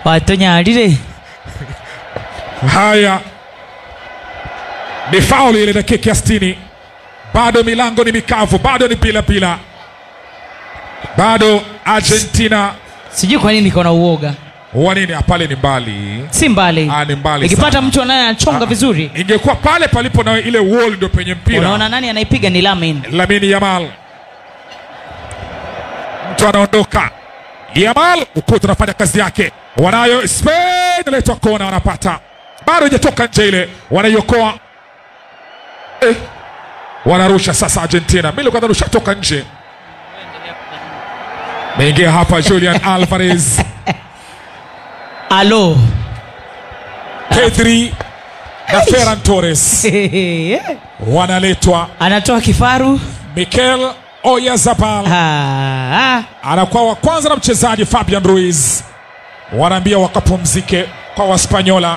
watonyarire Haya, ni fauli ile dakika ya sitini. Bado milango ni mikavu, bado ni pila pila, bado Argentina sijui kwa nini niko na uoga wa nini? Pale ni mbali, si mbali Ah, ni mbali ikipata sana. mtu anaye anachonga vizuri ingekuwa pale palipo na ile wall ndio penye mpira. unaona nani anaipiga ni lamin Lamini Yamal, mtu anaondoka. Yamal ukuta unafanya kazi yake, wanayo Spain, inaletwa kona, wanapata bado haijatoka nje ile, wanaiokoa eh, wanarusha sasa. Argentina mimi kwanza rushatoka nje, meingia hapa Julian Alvarez, alo Pedri na Ferran Torres wanaletwa. anatoa kifaru Mikel Oyarzabal Ah, anakuwa wa kwanza na mchezaji Fabian Ruiz, wanaambia wakapumzike kwa Waspanyola.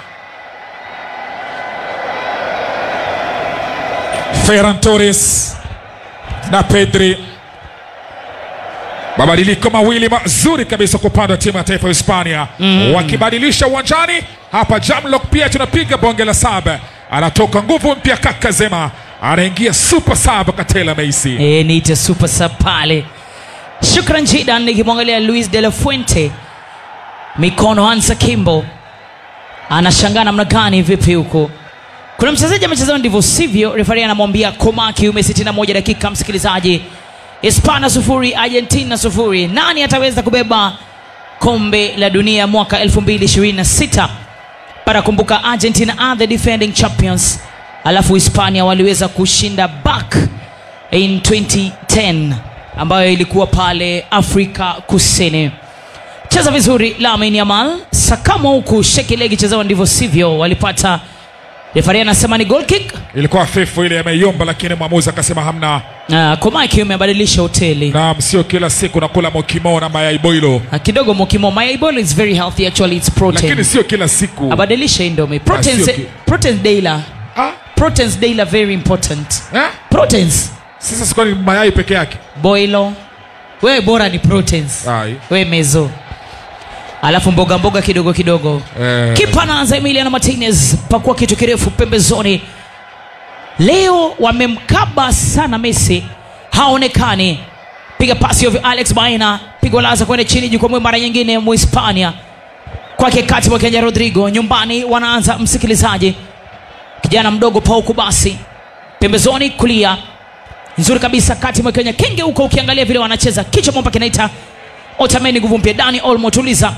Ferran Torres na Pedri, mabadiliko mawili mazuri kabisa kwa upande wa timu ya taifa ya Hispania wakibadilisha uwanjani hapa. Jamlock pia tunapiga bonge la saba, anatoka nguvu mpya kaka Zema, anaingia super sub Katela Meisi. e, niite super sub pale shukran jidan nikimwangalia luis de la fuente mikono ansa kimbo anashangaa namna gani vipi huko kuna mchezaji amechezea ndivyo sivyo refari anamwambia koma kiume 61 dakika msikilizaji hispania sufuri argentina sufuri nani ataweza kubeba kombe la dunia mwaka 2026 para kumbuka argentina are the defending champions alafu hispania waliweza kushinda back in 2010 ambayo ilikuwa pale afrika kusini cheza vizuri lamin yamal sakamo huku shekilegi chezewa ndivyo sivyo walipata refari anasema ni goal kick Ilikuwa fifu ile ameiomba, lakini mwamuzi akasema hamna. uh, komaki amebadilisha hoteli Naam, sio kila siku nakula mokimo na mayai boilo, uh, kidogo mokimo mayaibol is very healthy actually it's protein lakini sio kila siku. abadilisha indomi proteins, sio ki- proteins daila Ah, proteins daila very important eh? proteins Sasa sikuwa ni mayai peke yake. boilo wewe bora ni proteins Ai. we mezo alafu mboga mboga kidogo kidogo Eh, kipa anaanza emiliano martinez pakua kitu kirefu pembezoni leo wamemkaba sana messi haonekani piga pasi ovyo alex baina pigo laza kwenda chini jukwamwe mara nyingine muhispania kwake kati mwa kenya rodrigo nyumbani wanaanza msikilizaji kijana mdogo pauku basi pembezoni kulia nzuri kabisa kati mwa kenya kenge huko ukiangalia vile wanacheza kichwa mwamba kinaita otameni nguvu mpya dani olmo tuliza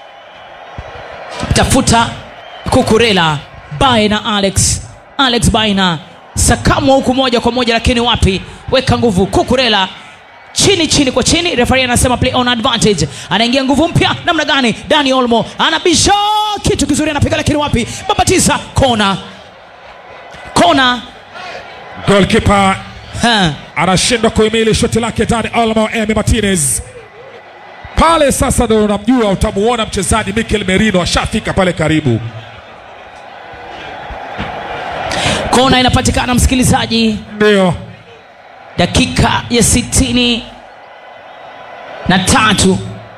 tafuta kukurela baina alex alex baina sakamwa huku moja kwa moja lakini wapi weka nguvu kukurela chini chini kwa chini refari anasema play on advantage anaingia nguvu mpya namna gani dani olmo anabisha kitu kizuri anapiga lakini wapi babatiza kona kona goalkeeper ha. anashindwa kuhimili shoti lake Dani Olmo Emi Martinez pale. Sasa ndo unamjua, utamuona mchezaji Mikel Merino ashafika pale karibu. kona inapatikana msikilizaji Ndio dakika ya sitini na tatu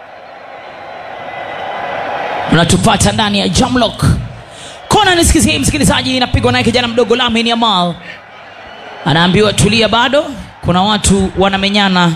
unatupata ndani ya jamlock kona nisikizie msikilizaji inapigwa naye kijana mdogo lamin yamal anaambiwa tulia bado kuna watu wanamenyana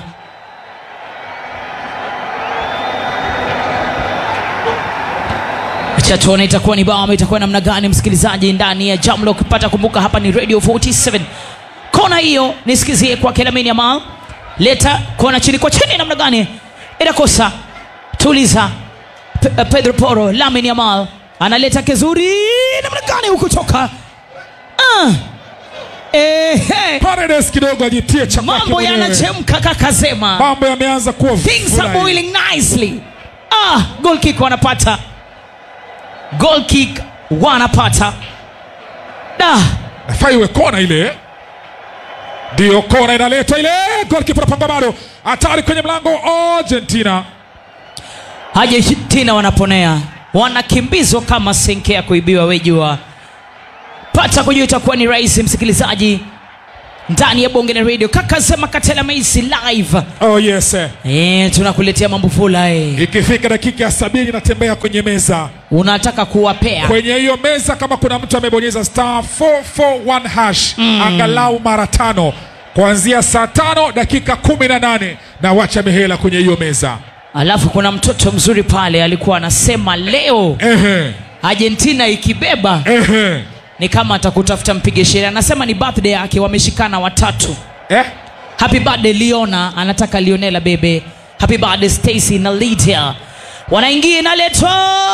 acha tuone itakuwa ni bao ama itakuwa namna gani msikilizaji ndani ya jamlock pata kumbuka hapa ni radio 47 kona hiyo nisikizie kwake lamin yamal leta kona chini kwa chini namna gani inakosa tuliza Pe- eh, pedro poro lamin yamal analeta kizuri namna gani hukutoka ah. Ehe. Paredes kidogo ajitie cha kwake mambo mwenyewe. yanachemka kakasema mambo yameanza kuwa things are furahi. boiling nicely ah, goal kick wanapata goal kick wanapata da Nafaa iwe kona ile, ndio kona inaletwa ile, goalkeeper anapanga bado, hatari kwenye mlango Argentina. Argentina wanaponea wanakimbizwa kama senke ya kuibiwa wejua pata kujua itakuwa ni rahisi msikilizaji ndani ya bonge la radio kaka sema katela maisi live Oh yes. eh. e, tunakuletea mambo fula e. Ikifika dakika ya sabini natembea kwenye meza. unataka kuwapea Kwenye hiyo meza kama kuna mtu amebonyeza star 441 hash angalau mara tano kuanzia saa tano dakika kumi na nane na wacha mihela kwenye hiyo meza. alafu kuna mtoto mzuri pale alikuwa anasema leo Ehe, argentina ikibeba ehe. ni kama atakutafuta mpige sheria anasema ni birthday yake wameshikana watatu Eh? happy birthday liona anataka lionela bebe happy birthday stacy na lydia wanaingia inaletwa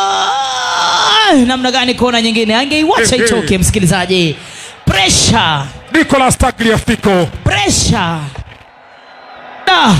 namna gani kona nyingine angeiwacha Eh, eh. itoke msikilizaji presha Nicolas Tagliafico presha da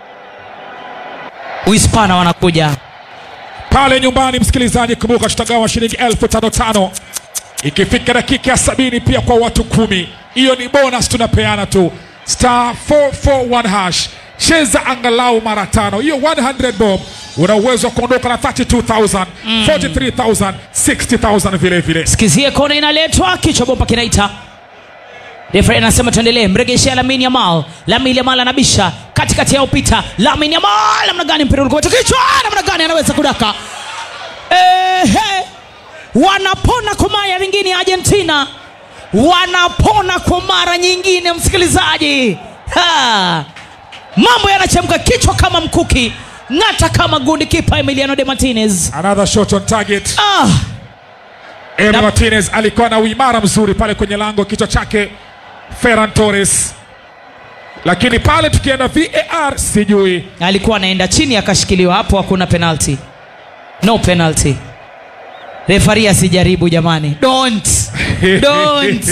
uhispana wanakuja pale nyumbani. Msikilizaji, kumbuka tutagawa shilingi elfu tano tano ikifika dakika ya sabini pia kwa watu kumi. Hiyo ni bonus tunapeana tu, star 441 hash. Cheza angalau mara tano, hiyo 100 bob una uwezo wa kuondoka na 32000 43000 60000 vile vile. sikizie kona inaletwa kichwa bomba kinaita refere anasema tuendelee mregeshea lamin yamal lamin yamal anabisha katikati yao pita lamin yamal namna gani mpira ulikuwa kichwa namna gani anaweza kudaka Ehe. wanapona kwa mara nyingine ya argentina wanapona kwa mara nyingine msikilizaji ha. mambo yanachemka kichwa kama mkuki ng'ata kama gundi kipa emiliano de martinez Another shot on target. ah. Emi Na- Martinez alikuwa na uimara mzuri pale kwenye lango, kichwa chake Ferran Torres, lakini pale tukienda VAR sijui alikuwa anaenda chini akashikiliwa hapo hakuna penalty no penalty refari asijaribu jamani don't don't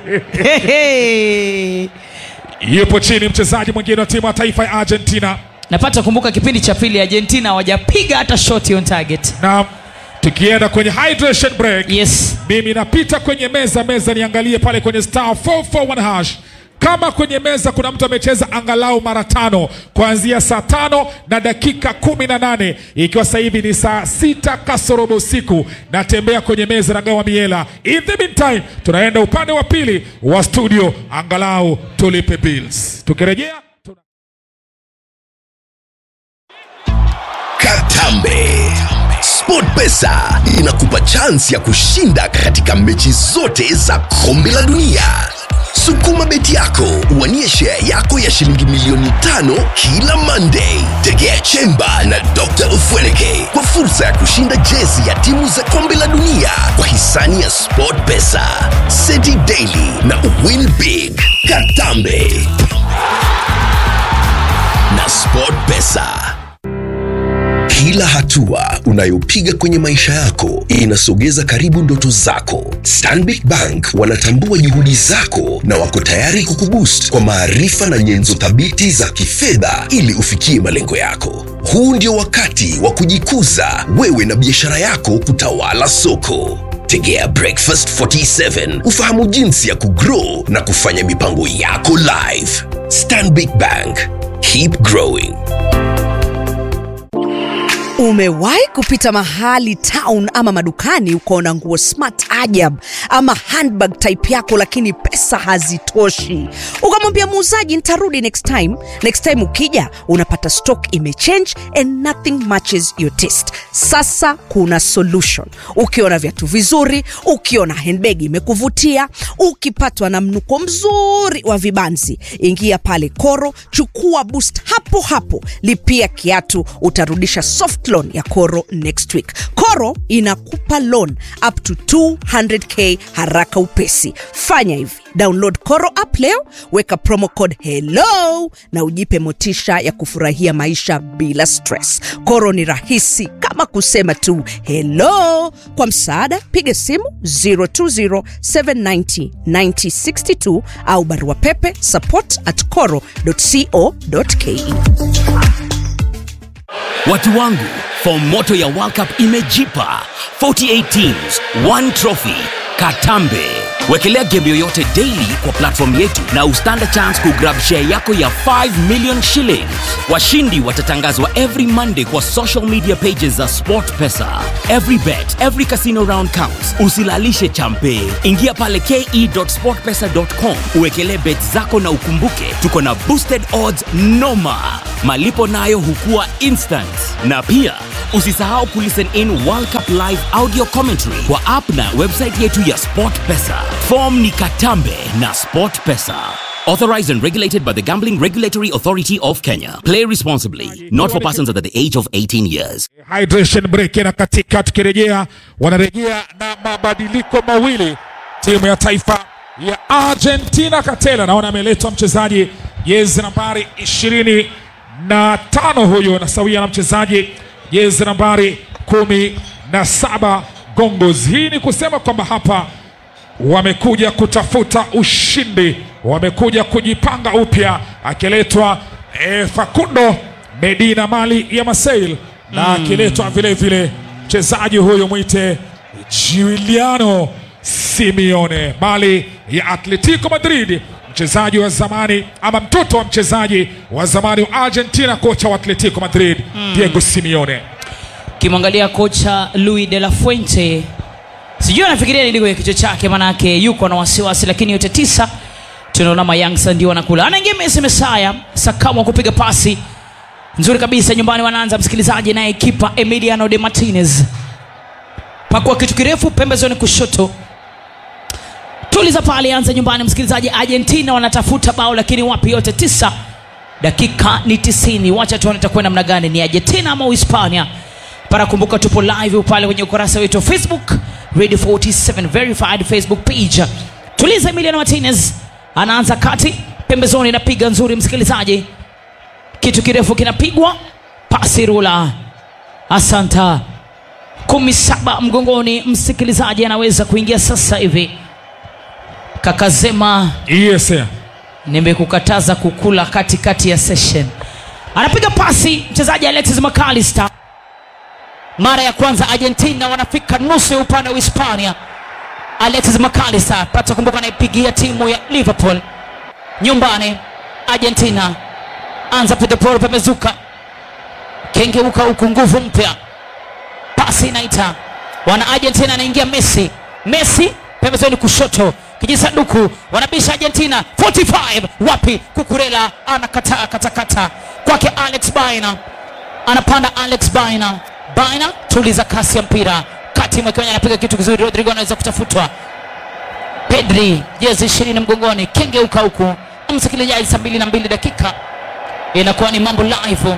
Hehe. yupo chini mchezaji mwingine wa timu ya taifa ya Argentina. napata kumbuka kipindi cha pili argentina hawajapiga hata shoti on target Na tukienda kwenye hydration break, yes mimi napita kwenye meza meza, niangalie pale kwenye star 441 hash kama kwenye meza kuna mtu amecheza angalau mara tano kuanzia saa tano na dakika kumi na nane ikiwa sasa hivi ni saa sita kasorobo usiku. Natembea kwenye meza nagawa miela. In the meantime, tunaenda upande wa pili wa studio, angalau tulipe bills. Tukirejea tuna... Katambe. SportPesa inakupa chansi ya kushinda katika mechi zote za kombe la dunia. Sukuma beti yako uwanie share yako ya shilingi milioni tano kila Monday. Tegea Chemba na Dr. Ufweleke kwa fursa ya kushinda jezi ya timu za kombe la dunia kwa hisani ya SportPesa, Seti Daily na Win Big. Katambe na SportPesa. Kila hatua unayopiga kwenye maisha yako inasogeza karibu ndoto zako. Stanbic Bank wanatambua juhudi zako na wako tayari kukuboost kwa maarifa na nyenzo thabiti za kifedha ili ufikie malengo yako. Huu ndio wakati wa kujikuza wewe na biashara yako kutawala soko. Tegea Breakfast 47 ufahamu jinsi ya kugrow na kufanya mipango yako live. Stanbic Bank, keep growing. Umewahi kupita mahali town ama madukani ukaona nguo smart ajab ama handbag type yako, lakini pesa hazitoshi, ukamwambia muuzaji nitarudi next time. Next time ukija unapata stock imechange and nothing matches your taste. Sasa kuna solution. Ukiona viatu vizuri, ukiona handbag imekuvutia, ukipatwa na mnuko mzuri wa vibanzi, ingia pale Koro, chukua boost hapo hapo, lipia kiatu, utarudisha soft loan ya Koro next week. Koro inakupa loan up to 200k haraka upesi. Fanya hivi, download Koro app leo, weka promo code hello na ujipe motisha ya kufurahia maisha bila stress. Koro ni rahisi kama kusema tu hello. Kwa msaada, piga simu 020790962 au barua pepe support at coro.co.ke. Watu wangu, fomu moto ya World Cup imejipa 48 teams, one trophy. Katambe Wekelea game yoyote daily kwa platform yetu na ustand a chance kugrab share yako ya 5 million shillings. Washindi watatangazwa every Monday kwa social media pages za SportPesa. Every bet, every casino round counts. Usilalishe champe. Ingia pale ke.sportpesa.com uwekelee bet zako na ukumbuke tuko na boosted odds noma. Malipo nayo hukua instant. Na pia usisahau kulisten in World Cup live audio commentary kwa app na website yetu ya SportPesa. Form ni Katambe na SportPesa. Authorized and regulated by the Gambling Regulatory Authority of Kenya. Play responsibly. Not for persons under the age of 18 years. hydration break na katika tukirejea wanarejea na mabadiliko mawili timu ya taifa ya argentina katela naona ameletwa mchezaji jezi nambari ishirini na tano huyo na sawia na mchezaji jezi nambari kumi na saba gongos hii ni kusema kwamba hapa wamekuja kutafuta ushindi, wamekuja kujipanga upya, akiletwa eh, Facundo Medina mali ya Marseille na akiletwa vile vile mchezaji huyo mwite Giuliano Simeone mali ya Atletico Madrid, mchezaji wa zamani ama mtoto wa mchezaji wa zamani wa Argentina, kocha wa Atletico Madrid Diego Simeone. kimwangalia kocha Luis de la Fuente, sijui anafikiria nini kwenye kichwa chake, manake yuko na wasiwasi, lakini yote tisa tunaona mayangsa ndio wanakula. Anaingia Messi Mesaya, Sakamo kupiga pasi nzuri kabisa nyumbani, wanaanza msikilizaji, naye kipa Emiliano de Martinez pakua kitu kirefu pembezoni kushoto tuliza pale, anza nyumbani msikilizaji. Argentina wanatafuta bao, lakini wapi? Yote tisa, dakika ni tisini. Wacha tuone itakuwa namna gani, ni Argentina ama Uhispania. Para kumbuka, tupo live pale kwenye ukurasa wetu wa Facebook Radio 47 verified Facebook page. Tuliza Emiliano Martinez anaanza kati pembezoni, inapiga nzuri msikilizaji, kitu kirefu kinapigwa, pasi rula, asanta kumi saba mgongoni, msikilizaji anaweza kuingia sasa hivi. Kakazema Yes, sir. nimekukataza kukula katikati ya session. Anapiga pasi mchezaji Alexis McAllister. Mara ya kwanza Argentina wanafika nusu ya upande wa Hispania. Alexis McAllister pata kumbuka, anaipigia timu ya Liverpool nyumbani. Argentina anza pitaporo, pamezuka kengeuka huku, nguvu mpya, pasi inaita wana Argentina, anaingia Messi. Messi pembezoni kushoto, kijisanduku wanabisha Argentina 45 wapi? Kukurela anakataa katakata kwake Alex Baina, anapanda Alex Baina. Baina tuliza kasi ya mpira kati mwekewenye, anapiga kitu kizuri. Rodrigo anaweza kutafutwa. Pedri jezi ishirini mgongoni, kengeuka huku, msikilizaji, saa mbili na mbili dakika inakuwa ni mambo live.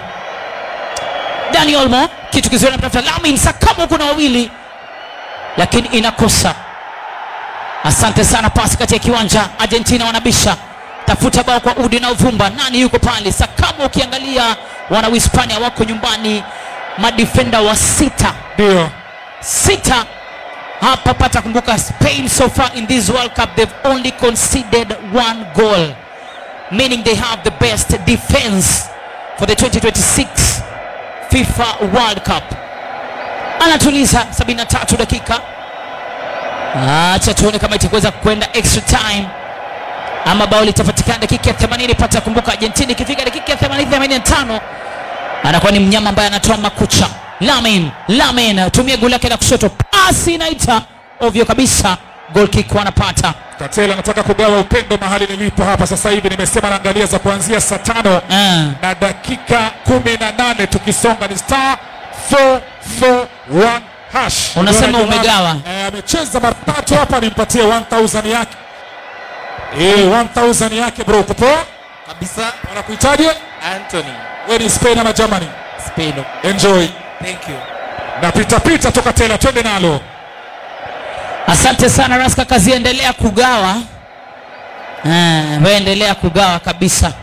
Dani Olmo kitu kizuri, anatafuta Lamin Sakamo, kuna wawili lakini inakosa. Asante sana, pasi kati ya kiwanja. Argentina wanabisha, tafuta bao kwa udi na uvumba. Nani yuko pale? Sakamo. Ukiangalia wana Uhispania wako nyumbani, madifenda wa sita Ndio. sita hapa. Pata kumbuka, Spain so far in this World Cup they've only conceded one goal meaning they have the best defense for the 2026 FIFA World Cup. Anatuliza 73 dakika. Acha tuone kama itakuweza kwenda extra time ama bao litapatikana dakika ya 80. Pata kumbuka, Argentina ikifika dakika ya 80 85 anakuwa ni mnyama ambaye anatoa makucha. Lamin, Lamin tumia goli lake la kushoto, pasi inaita ovyo kabisa, goal kick wanapata. Katela anataka kugawa upendo mahali nilipo hapa sasa hivi. Nimesema naangalia za kuanzia saa tano Ah. na dakika kumi na nane tukisonga ni star 441 hash. Unasema Ndio jamaa, umegawa. eh, amecheza mara tatu hapa, nimpatie 1000 yake eh, 1000 yake bro, uko poa kabisa wanakuhitaji Anthony wewe ni Spain ama Germany? Spain. Enjoy Thank you. na pita pita toka tela, twende nalo. Asante sana Raska, kazi endelea kugawa. Eh, wewe endelea kugawa kabisa.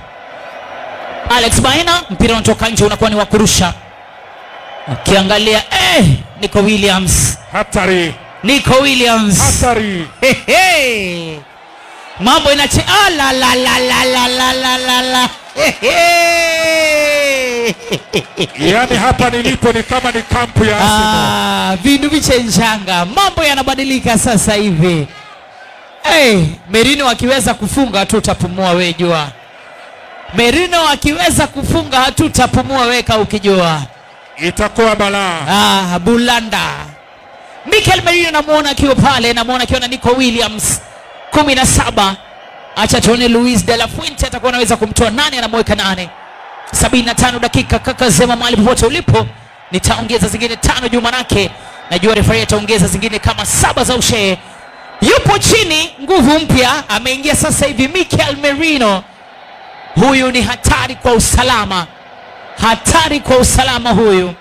Alex Baina, mpira unatoka nje, unakuwa ni wa kurusha. Ukiangalia eh, Nico Williams, Hatari, Nico Williams. hatari. Hehe. Mambo inache ah, la la la la la la la la la. Hehe. Yaani hapa nilipo ni kama ni kampu ya Arsenal. Ah, vindu vichenjanga, mambo yanabadilika sasa hivi. hey, merino akiweza kufunga hatutapumua we jua merino akiweza kufunga hatutapumua weka ukijua itakuwa balaa ah, bulanda mikel merino namwona akiwa pale namwona akiwa na nico williams kumi na saba acha tuone luis de la fuente atakuwa anaweza kumtoa nane anamweka nane sabini na tano dakika kaka zema mahali popote ulipo nitaongeza zingine tano juu manake najua refari ataongeza zingine kama saba za ushee yupo chini nguvu mpya ameingia sasa hivi mikel merino huyu ni hatari kwa usalama hatari kwa usalama huyu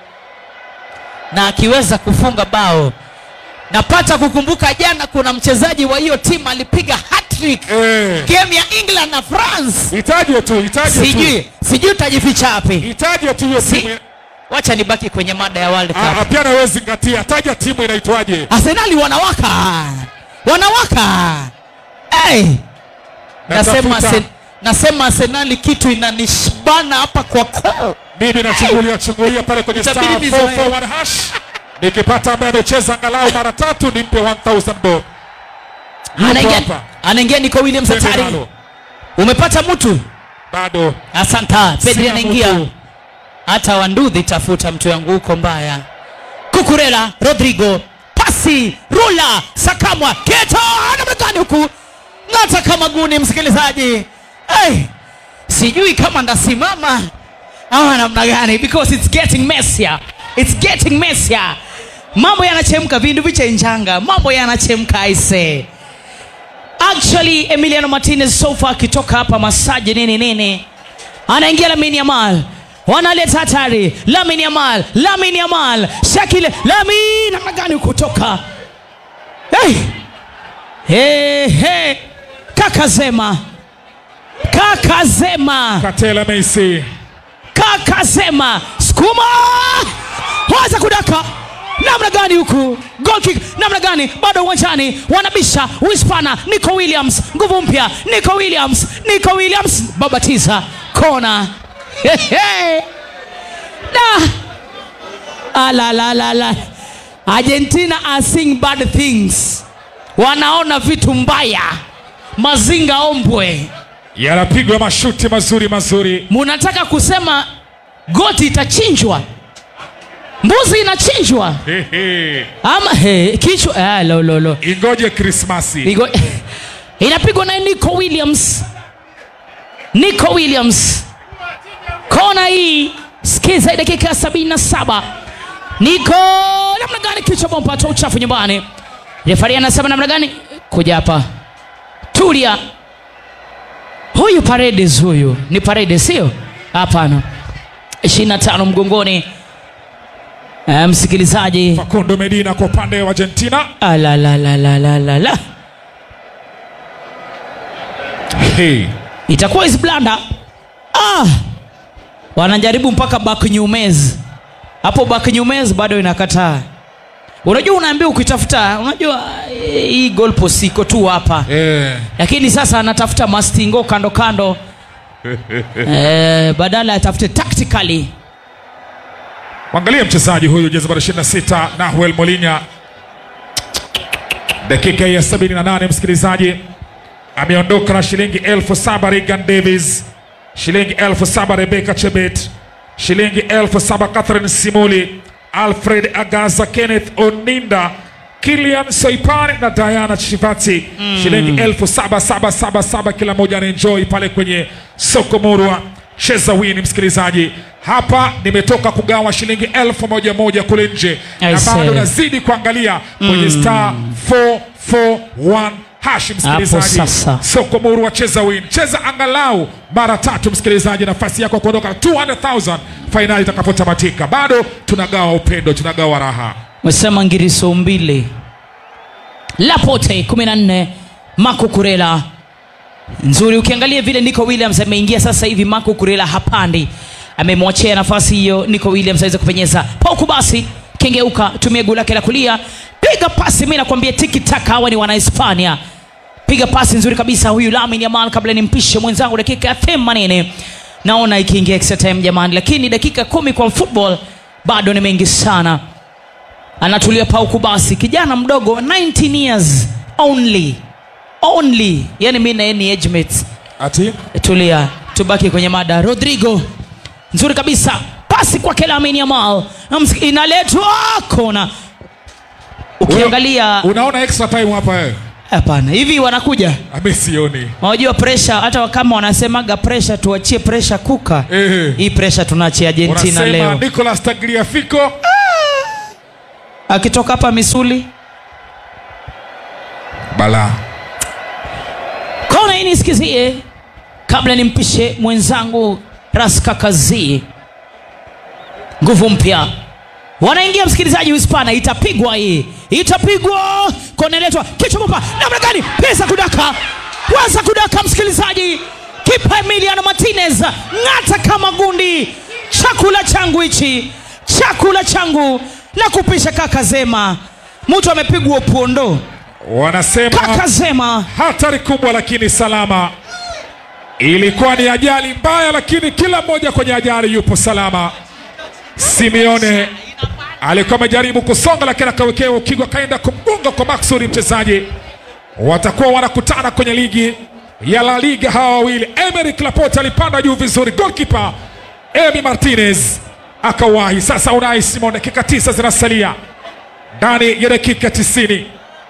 na akiweza kufunga bao napata kukumbuka jana kuna mchezaji wa hiyo timu alipiga hattrick Eh. game ya england na france itaje tu itaje tu sijui sijui utajificha wapi itaje tu hiyo si, timu wacha nibaki kwenye mada ya world Ah, ah, cup pia nawe zingatia taja timu inaitwaje arsenali wanawaka wanawaka hey. nasema, Natafuta. Arsen- nasema arsenali kitu inanishbana hapa kwa koo mimi nachungulia chungulia pale kwenye star Itabidi nizoee. 441 hash nikipata ambaye amecheza angalau mara tatu nimpe 1000 bob Yupo anaingia hapa. anaingia niko williams Twende hatari nalo. umepata mtu bado asanta pedri Sina anaingia mtu. hata wandudhi tafuta mtu yangu huko mbaya kukurela rodrigo pasi rula sakamwa keto anamekani huku ng'ata kama guni msikilizaji hey, sijui kama ndasimama ama namna gani because it's getting messier it's getting messier mambo yanachemka vindu vichenjanga mambo yanachemka aise actually emiliano martinez sofa akitoka hapa masaji nini nini anaingia lamin yamal wanaleta hatari lamin yamal lamin yamal shakil lamin namna gani kutoka hey. Hey, hey. kakazema kakazema katela meisi kakasema skuma waza kudaka namna gani huku goal kick namna gani bado uwanjani wanabisha uhispana nico williams nguvu mpya nico williams nico williams babatiza kona Hehe. da alalalala argentina are seeing bad things wanaona vitu mbaya mazinga ombwe yanapigwa mashuti mazuri mazuri munataka kusema goti itachinjwa mbuzi inachinjwa Hehe. ama he, kichwa ah, lo, lo, lo. ingoje krismasi Igo, inapigwa na nico williams nico williams kona hii skiza dakika ya sabini na saba niko namna gani kichwa bompata uchafu nyumbani refari anasema namna gani kuja hapa tulia huyu paredes huyu ni paredes sio hapana 25 mgongoni Eh, msikilizaji facundo medina kwa upande wa argentina alalalalala hey. itakuwa is blanda ah! wanajaribu mpaka baknyumez hapo baknyumez bado inakataa unajua unaambia ukitafuta unajua eh, hii golpos iko tu hapa eh. lakini sasa anatafuta mastingo kando kando eh, badala atafute tactically mwangalie mchezaji huyu jezi nambari 26 nahuel molinya dakika ya 78 msikilizaji ameondoka na shilingi elfu saba regan davis shilingi elfu saba rebeka chebet shilingi elfu saba catherine simuli alfred agaza kenneth oninda kilian soipane na diana chivati mm. shilingi elfu saba saba saba saba kila moja anaenjoi pale kwenye soko murwa cheza wini msikilizaji hapa nimetoka kugawa shilingi elfu moja moja kule nje I na bado see. nazidi kuangalia kwenye star 441 hash msikilizaji sasa. soko muru wa cheza win cheza angalau mara tatu msikilizaji nafasi yako ya kuondoka 200000 fainali itakapotamatika bado tunagawa upendo tunagawa raha mesema ngiriso mbili lapote 14 mako kurela nzuri ukiangalia vile nico williams ameingia sasa hivi mako kurela hapandi amemwachia nafasi hiyo nico williams aweze kupenyeza pauku basi kengeuka tumia guu lake la kulia piga pasi mi nakwambia tikitaka hawa ni wanahispania piga pasi nzuri kabisa huyu lamin yamal kabla nimpishe mwenzangu dakika ya themanini naona ikiingia extra time jamani lakini dakika kumi kwa football bado ni mengi sana anatulia pauku basi kijana mdogo 19 years only only yani mi naye ni age mates ati tulia tubaki kwenye mada rodrigo nzuri kabisa pasi kwake lamini yamal inaletwa kona ukiangalia unaona extra time hapa wewe hapana hivi wanakuja ami sioni unajua presha hata kama wanasemaga presha tuachie presha kuka Ehe. hii presha tunaachia argentina unasema leo nicolas tagliafico akitoka hapa misuli bala kona hii nisikizie kabla nimpishe mwenzangu raskakazi nguvu mpya wanaingia msikilizaji uhispana itapigwa hii itapigwa kona iletwa kichwa papa namna gani pesa kudaka waza kudaka msikilizaji kipa emiliano martinez ng'ata kama gundi chakula changu hichi chakula changu na kupisha kaka zema mtu amepigwa upondo wanasema kaka zema hatari kubwa lakini salama ilikuwa ni ajali mbaya lakini kila mmoja kwenye ajali yupo salama simeone alikuwa amejaribu kusonga lakini akawekewa ukigo akaenda kumgonga kwa maksudi mchezaji watakuwa wanakutana kwenye ligi ya la liga hawa wawili emerick laporte alipanda juu vizuri golkipa emi martinez akawahi sasa unai simon dakika tisa zinasalia ndani ya dakika tisini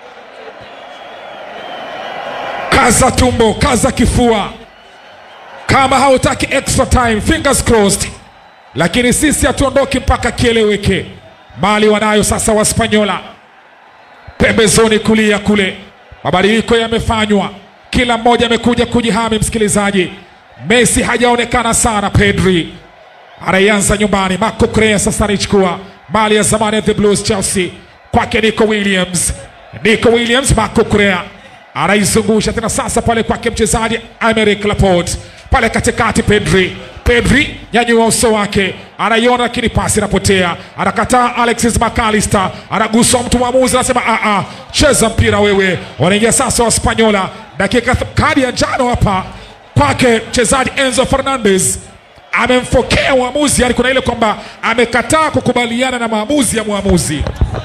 kaza tumbo kaza kifua kama hautaki extra time fingers crossed lakini sisi hatuondoki mpaka kieleweke mali wanayo sasa waspanyola pembezoni kulia kule mabadiliko yamefanywa kila mmoja amekuja kujihami msikilizaji messi hajaonekana sana pedri anaianza nyumbani marco crea sasa anaichukua mali ya zamani ya the blues chelsea kwake nico williams nico williams marco crea anaizungusha tena sasa pale kwake mchezaji Emerick Laporte pale katikati Pedri Pedri nyanyua uso wake anaiona lakini pasi inapotea anakataa Alexis McAllister anaguswa mtu mwamuzi anasema a a cheza mpira wewe wanaingia sasa wa Spanyola dakika th- kadi ya njano hapa kwake mchezaji Enzo Fernandez amemfokea mwamuzi yani kuna ile kwamba amekataa kukubaliana na maamuzi ya mwamuzi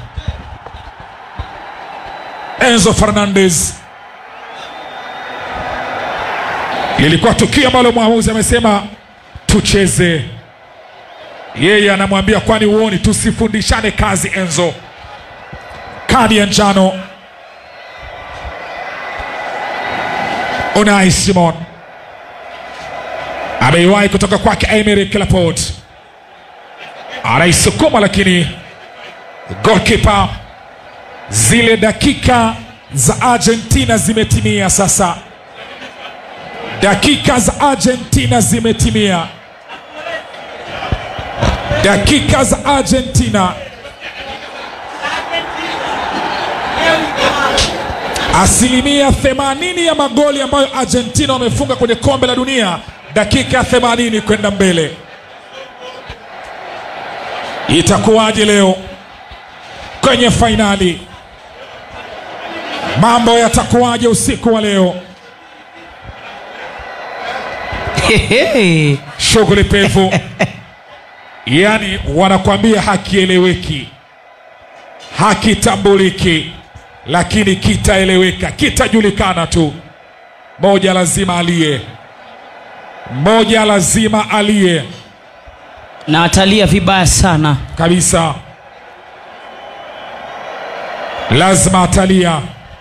Enzo Fernandez lilikuwa tukio ambalo mwamuzi amesema tucheze. Yeye anamwambia kwani uoni, tusifundishane kazi Enzo. Kadi ya njano Unai Simon ameiwahi kutoka kwake Emerick Laporte, anaisukuma lakini goalkeeper, zile dakika za Argentina zimetimia sasa dakika za Argentina zimetimia, dakika za Argentina. Asilimia 80 ya magoli ambayo Argentina wamefunga kwenye kombe la dunia, dakika ya 80 kwenda mbele. Itakuwaje leo kwenye fainali? Mambo yatakuwaje usiku wa leo? Hehe. shughuli pevu yaani wanakwambia hakieleweki hakitambuliki lakini kitaeleweka kitajulikana tu moja lazima aliye moja lazima aliye na atalia vibaya sana kabisa lazima atalia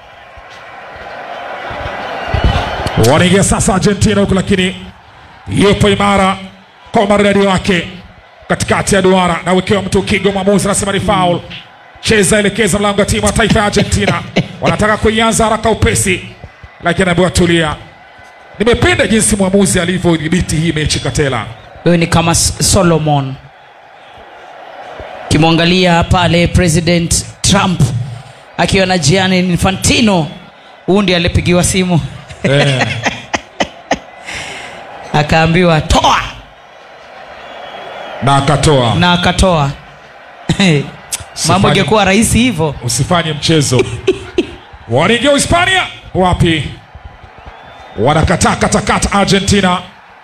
wanaingia sasa argentina huku lakini yupo imara kwa umaridadi wake katikati ya duara nawekewa mtu kigo mwamuzi anasema ni faul cheza elekeza mlango wa timu ya taifa ya argentina wanataka kuianza haraka upesi lakini anaambiwa tulia nimependa jinsi mwamuzi alivyodhibiti hii mechi katela wewe ni kama S- solomon ukimwangalia pale president trump akiwa na gianni infantino huu ndi alipigiwa simu eh, akaambiwa toa na akatoa na akatoa mambo Sifanye- ingekuwa rahisi hivyo usifanye mchezo wanaingia hispania wapi wanakataa katakata argentina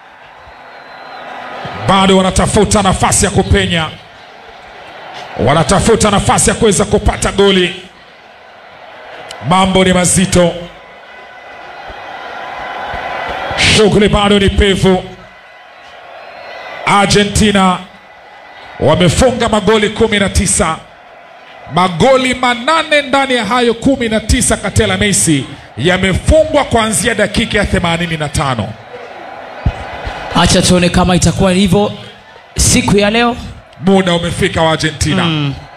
bado wanatafuta nafasi ya kupenya wanatafuta nafasi ya kuweza kupata goli mambo ni mazito Shughuli bado ni pevu. Argentina wamefunga magoli kumi na tisa magoli manane ndani ya hayo kumi na tisa Katela Messi yamefungwa kuanzia dakika ya 85. acha tuone kama itakuwa hivyo siku ya leo Muda umefika wa Argentina